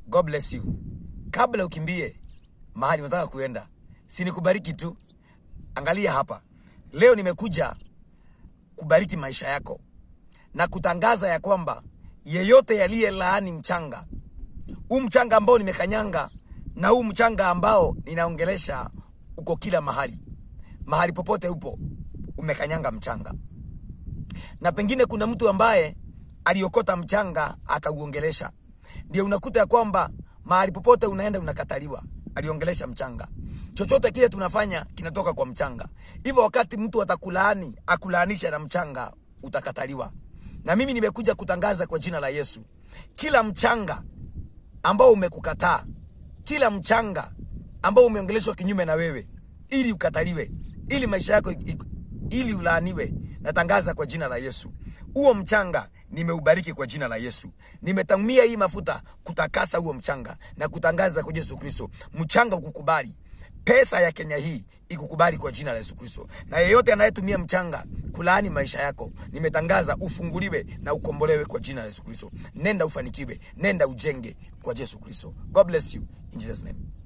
God bless you. Kabla ukimbie mahali unataka kuenda, si nikubariki tu. Angalia hapa, leo nimekuja kubariki maisha yako na kutangaza ya kwamba yeyote yaliye laani mchanga huu mchanga ambao nimekanyanga na huu mchanga ambao ninaongelesha uko kila mahali, mahali popote upo umekanyanga mchanga, na pengine kuna mtu ambaye aliokota mchanga akauongelesha. Ndio unakuta ya kwamba mahali popote unaenda unakataliwa, aliongelesha mchanga. Chochote kile tunafanya kinatoka kwa mchanga. Hivyo wakati mtu atakulaani akulaanisha na mchanga, utakataliwa. Na mimi nimekuja kutangaza kwa jina la Yesu, kila mchanga ambao umekukataa, kila mchanga ambao umeongeleshwa kinyume na wewe, ili ukataliwe, ili maisha yako ik- ili ulaaniwe, natangaza kwa jina la Yesu, huo mchanga nimeubariki kwa jina la Yesu. Nimetamia hii mafuta kutakasa huo mchanga na kutangaza kwa Yesu Kristo, mchanga ukukubali pesa ya Kenya hii ikukubali kwa jina la Yesu Kristo. Na yeyote anayetumia mchanga kulaani maisha yako, nimetangaza ufunguliwe na ukombolewe kwa jina la Yesu Kristo. Nenda ufanikiwe, nenda ujenge kwa Yesu Kristo. God bless you in Jesus name.